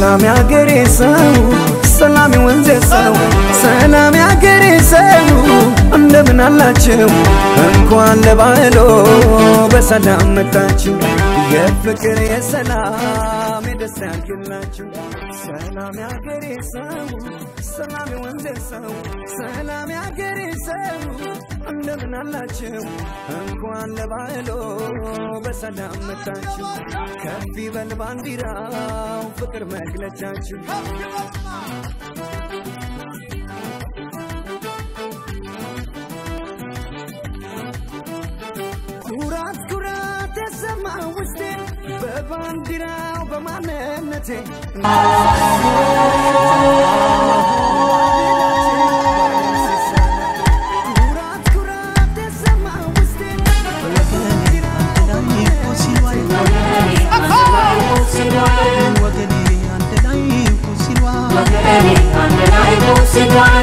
ሰላም ያገሬ ሰው ሰላም የወንዜ ሰው ሰላም ያገሬ ሰው እንደምን አላችሁ? እንኳን ለባህሎ በሰላም መጣችሁ። የፍቅር የሰላም የደስታ ያድርግላችሁ። ሰላም ያገሬ ሰው ሰላም የወንዜ ሰው ሰላም ያገሬ ሰው እንደምን አላችሁ? እንኳን ለባህሎ በሰላም መጣችሁ። ከፍ ይበል ባንዲራው ፍቅር መግለጫችሁ ኩራት ኩራት ተሰማ ውስጤ በባንዲራው በማንነቴ ኩራት ኩራት ተሰማ ውስጤ ወገኔ አንድ ላይ ሲሏ